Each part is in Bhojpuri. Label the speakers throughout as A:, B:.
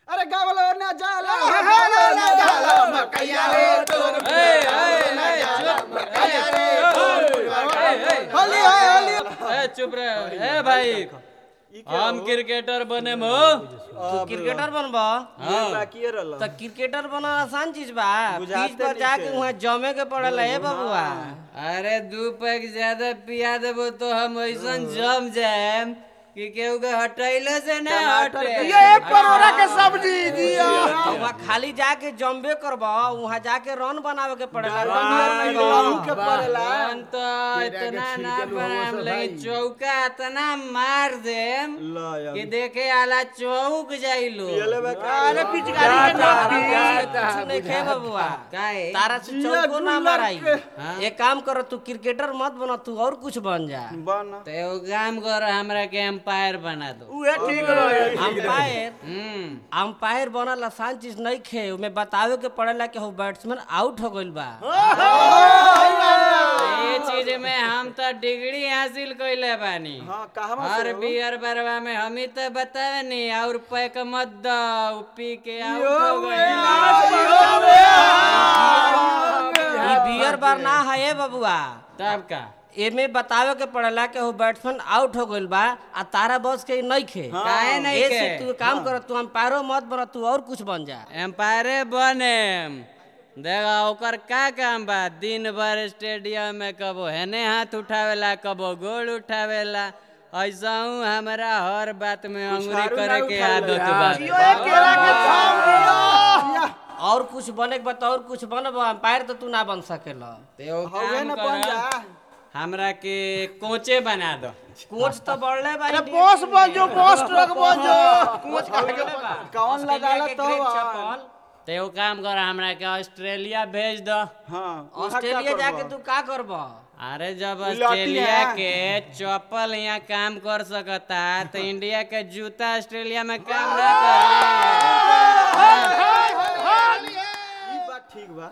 A: अरे गावलो ना जाला गावलो ना जाला मकैया रे तोर
B: ए, ए, ए, चुप ए, ए, ए,
A: होली है होली
B: ए, चुप रहे ए भाई हम क्रिकेटर बने मो
C: तू क्रिकेटर बनबा
B: हाँ
A: किए रहल
C: तो क्रिकेटर बनना आसान चीज बा
A: बुझाते
C: पिच पर
A: नहीं
C: जाके
A: थे।
C: वहाँ जमे के पड़ेला हे बबुआ
B: अरे दू पैक ज्यादा पिया देबो तो हम ऐसन जम जाए कि केहू के हटैले से ना हटे
A: ये परोरा के सब्जी दिया
C: वहाँ खाली जाके जम्बे करबा वहाँ जाके रन बनावे के पड़ेला
A: रन बनावे के पड़ेला।
B: रन तो इतना ना बनाम लेकिन चौका इतना मार देम कि देखे आला चौक जाइलो
A: अरे
C: पिचकारी के नाम कुछ नहीं खे बबुआ
B: काहे
C: तारा से चौको ना माराई एक काम करो तू क्रिकेटर मत बना तू और कुछ बन जा
A: बन
B: तो एगो काम कर हमरा के एम्पायर बना दो
A: उहे ठीक रहे
C: अंपायर
B: हम्म
C: अंपायर बनल आसान चीज नहीं खे उमे बतावे के पड़ेला कि हो बैट्समैन आउट हो गइल बा
B: ये चीज में हम तो डिग्री हासिल कइले बानी
A: हां कहवा
B: हर बियर बरवा में हम ही तो बतावे नहीं और पैक मत दो उ पी के आउट हो गए
C: ई बियर बार ना है ए बबुआ
B: तब का
C: एमे बतावे के पड़ेला कि हो बैट्समैन आउट हो गइल बा आ तारा बॉस के नहीं खे
B: काहे नहीं
C: ऐसे
B: के
C: तू काम कर तू अंपायरो मत बना तू और कुछ बन जा
B: एम्पायरे बने देखा ओकर का काम बा दिन भर स्टेडियम में कबो हेने हाथ उठावेला कबो गोल उठावेला ऐसा हूँ हमारा हर बात में अंगुरी करे के आदत बा
A: केला के थाम दिया
C: और कुछ बने के बता और कुछ बनब अंपायर तो तू ना बन सकेला
B: तो एगो
A: हवे
B: काम
A: ना बन
B: कर
A: जा
B: हमरा के कोचे बना दो
C: कोच तो बढ़ले बा
A: अरे बॉस बन जो बॉस ट्रक बन जो
C: कोच का बढ़ले बा
A: कौन लगाला
C: ऑस्ट्रेलिया के
A: तो
C: ग्रेट
A: बा।
C: चप्पल
B: तो एगो काम कर हमरा के ऑस्ट्रेलिया भेज दो
A: हां
C: ऑस्ट्रेलिया जाके तू का करब
B: अरे जब
A: लाठी
B: ऑस्ट्रेलिया
A: है।
B: के चप्पल यहाँ काम कर सकता तो इंडिया के जूता ऑस्ट्रेलिया में काम ना करे
A: ई बात ठीक बा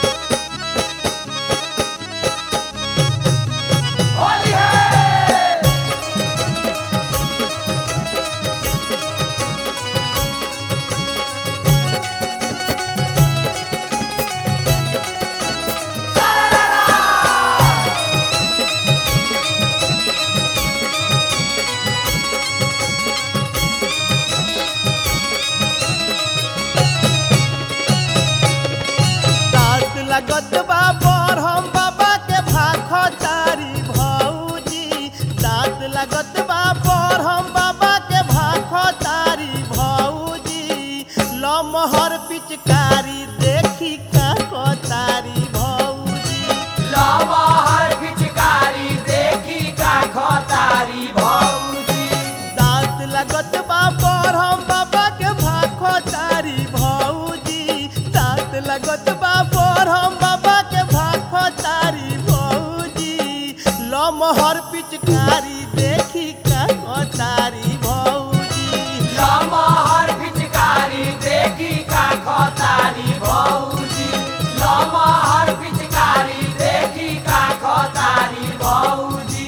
D: दांत लगत बा पर हम बाबा के भाख चारी भौजी दांत लगत बा पर हम बाबा के भाख चारी भौजी लमहर पिचकारी देखी का तारी भौजी
E: लमहर पिचकारी देखी का खतारी भौजी
D: दांत लगत बा पर हम बाबा के भाख चारी भौजी दांत लगत बा पर हम बाबा के भाख चारी भौजी लमहर पिचकारी देखी का तारी भौजी
E: लमहर पिचकारी देखी का खतारी भौजी लमहर पिचकारी देखी का खतारी भौजी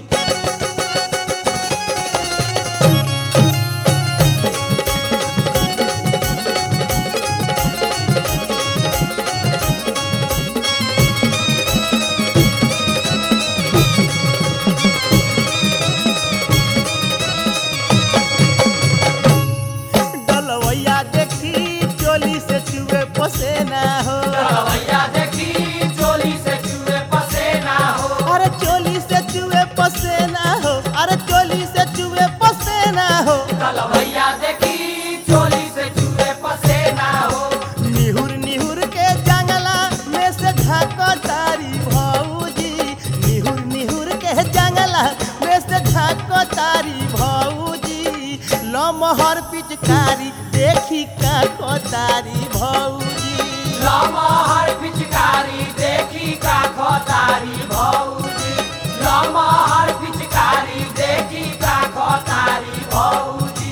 D: डलवैया देखी चोली से चुए पसेना हो
E: भैया देखी चोली से चूहे पसेना हो
D: अरे चोली से चुए पसेना हो अरे चोली से चुए पसेना हो
E: कल भैया देखी चोली से चूहे पसेना हो
D: निहुर निहुर के जंगला में से झाको तारी भौजी निहुर निहुर के जंगला में से झाको तारी भौजी लमहर पिचकारी देखी का तारी भौजी
E: लमहर पिचकारी देखी का खतारी भौजी लमहर पिचकारी देखी का खतारी भौजी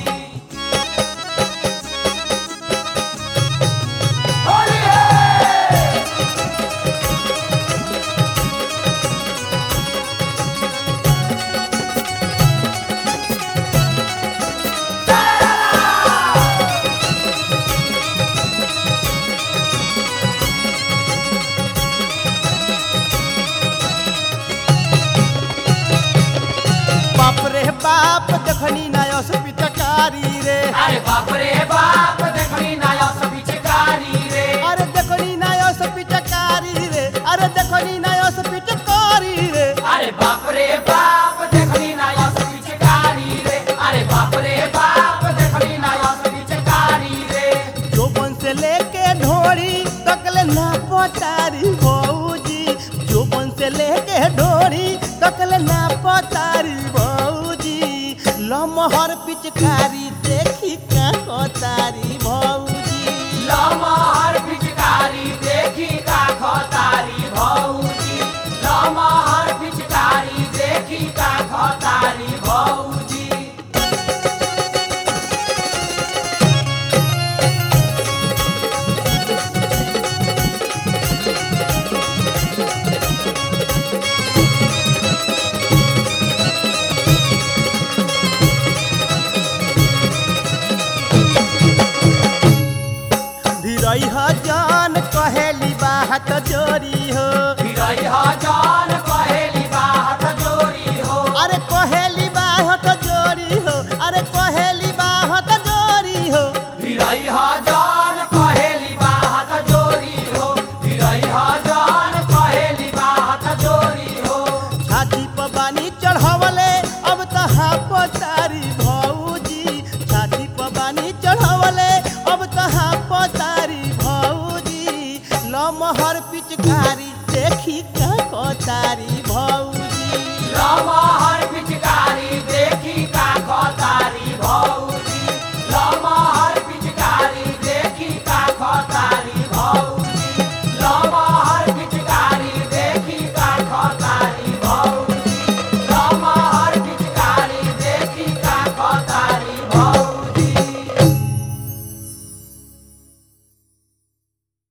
E: होली है बाप रे बाप देखनी नाया सब पिचकारी रे
D: अरे देखो नी नायो से पिचकारी रे अरे देखो नी नायो से पिचकारी रे
E: अरे बाप रे बाप देखनी नाया सब पिचकारी रे अरे बाप रे बाप देखनी नाया सब पिचकारी रे
D: जोबन से लेके ढोरी तकले ना पतारी भौजी जोबन से लेके ढोरी तकले ना पतारी भौजी लमहर पिचकारी देखी का कोतारी भौजी
E: लमहर पिचकारी देखी का खतारी भौजी लमहर पिचकारी देखी का खतारी भौजी
D: धीरई जान कहेली बात जोरी हो
E: फिरई जान कहेली बात जोरी हो
D: अरे कहेली बात जोरी हो अरे कहेली बात जोरी हो
E: फिरई जान